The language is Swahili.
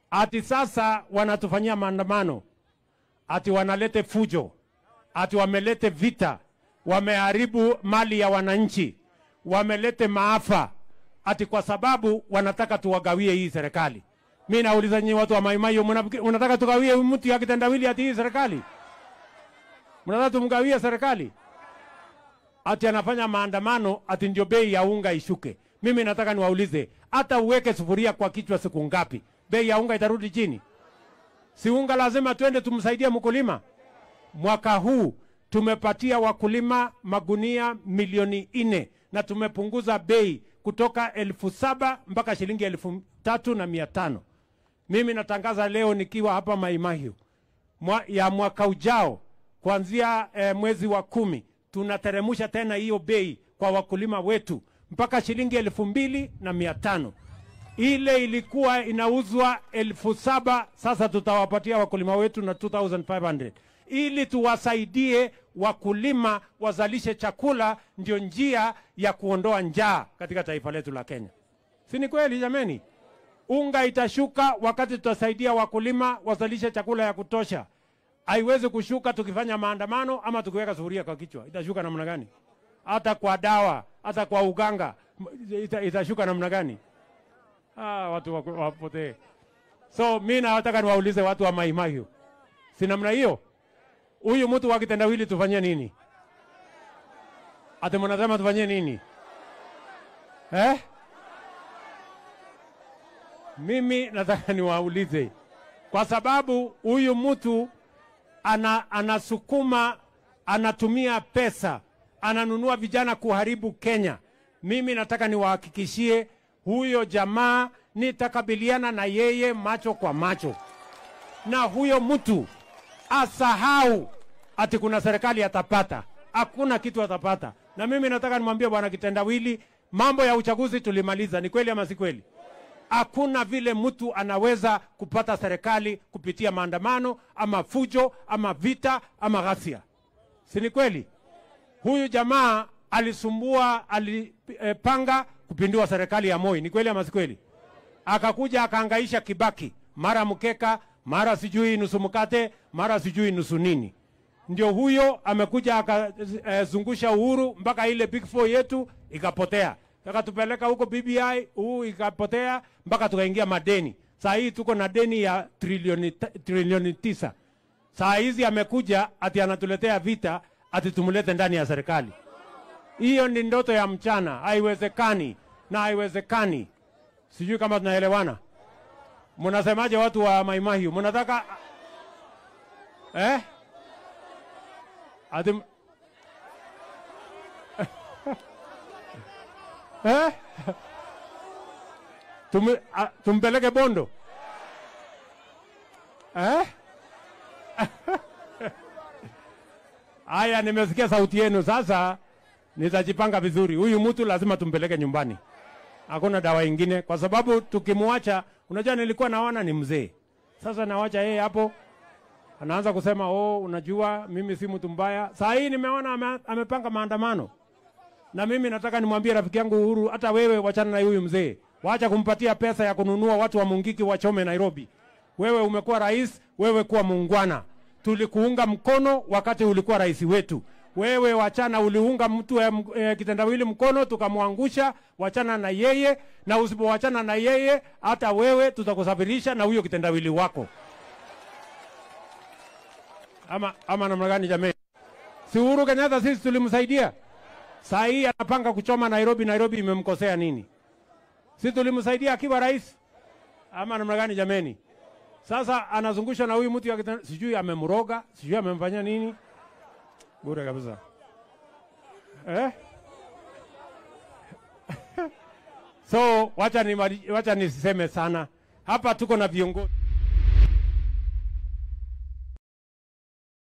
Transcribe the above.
ati sasa wanatufanyia maandamano, ati wanalete fujo, ati wamelete vita, wameharibu mali ya wananchi, wamelete maafa, ati kwa sababu wanataka tuwagawie hii serikali. Mi nauliza nyinyi watu wa Maimai, unataka tugawie mtu ya kitendawili ati hii serikali? Mnataka tumgawie serikali? Ati anafanya maandamano ati ndio bei ya unga ishuke. Mimi nataka niwaulize, hata uweke sufuria kwa kichwa siku ngapi, bei ya unga itarudi chini? Si unga lazima twende tumsaidie mkulima. Mwaka huu tumepatia wakulima magunia milioni nne na tumepunguza bei kutoka elfu saba mpaka shilingi elfu tatu na mia tano. Mimi natangaza leo nikiwa hapa Maimahiu mwa, ya mwaka ujao kuanzia eh, mwezi wa kumi tunateremusha tena hiyo bei kwa wakulima wetu mpaka shilingi elfu mbili na mia tano. Ile ilikuwa inauzwa elfu saba sasa tutawapatia wakulima wetu na 2500 ili tuwasaidie wakulima wazalishe chakula, ndio njia ya kuondoa njaa katika taifa letu la Kenya. Si ni kweli jameni? Unga itashuka wakati tutasaidia wakulima wazalishe chakula ya kutosha. Haiwezi kushuka tukifanya maandamano ama tukiweka sufuria kwa kichwa. Itashuka namna gani? Hata kwa dawa, hata kwa uganga ita, itashuka namna gani? Ah, watu wapotee. So mi nataka niwaulize watu wa Maimahiu, si namna hiyo? Huyu mtu wa kitendawili tufanyie nini? Ati mnasema tufanyie nini eh? Mimi nataka niwaulize, kwa sababu huyu mtu ana, anasukuma anatumia pesa ananunua vijana kuharibu Kenya. Mimi nataka niwahakikishie huyo jamaa nitakabiliana na yeye macho kwa macho, na huyo mtu asahau ati kuna serikali atapata. Hakuna kitu atapata. Na mimi nataka nimwambie bwana Kitendawili, mambo ya uchaguzi tulimaliza. Ni kweli ama si kweli? Hakuna vile mtu anaweza kupata serikali kupitia maandamano ama fujo ama vita ama ghasia, si ni kweli? Huyu jamaa alisumbua, alipanga kupindua serikali ya Moi. Ni kweli ama si kweli? Akakuja akaangaisha Kibaki, mara mkeka, mara sijui nusu mkate, mara sijui nusu nini. Ndio huyo amekuja akazungusha Uhuru mpaka ile big four yetu ikapotea, akatupeleka huko BBI, huu ikapotea mpaka tukaingia madeni. Saa hii tuko na deni ya trilioni, trilioni tisa. Saa hizi amekuja ati anatuletea vita ati tumlete ndani ya serikali. Hiyo ni ndoto ya mchana, haiwezekani na haiwezekani. Sijui kama tunaelewana. Mnasemaje watu wa Maimahiu? Mnataka eh? Ati eh? Tum, a, tumpeleke Bondo eh? Haya, nimesikia sauti yenu. Sasa nitajipanga vizuri. Huyu mtu lazima tumpeleke nyumbani, hakuna dawa ingine, kwa sababu tukimwacha, unajua, nilikuwa naona ni mzee. Sasa nawacha yeye hapo, anaanza kusema oh, unajua mimi si mtu mbaya. Saa hii nimeona ame, amepanga maandamano, na mimi nataka nimwambie rafiki yangu Uhuru, hata wewe wachana na huyu mzee, wacha kumpatia pesa ya kununua watu wa Mungiki wachome Nairobi. Wewe umekuwa rais, wewe kuwa muungwana tulikuunga mkono wakati ulikuwa rais wetu. Wewe wachana, uliunga mtu eh, eh, kitendawili mkono tukamwangusha. Wachana na yeye, na usipowachana na yeye, hata wewe tutakusafirisha na huyo kitendawili wako. Ama, ama namna gani jameni? Si Uhuru Kenyatta sisi tulimsaidia, saa hii anapanga kuchoma Nairobi. Nairobi imemkosea nini? Si tulimsaidia akiwa rais? Ama namna gani jameni? Sasa anazungushwa na huyu mtu sijui amemroga, sijui amemfanyia nini. Bure kabisa eh? So wacha ni wacha niseme sana hapa, tuko na viongozi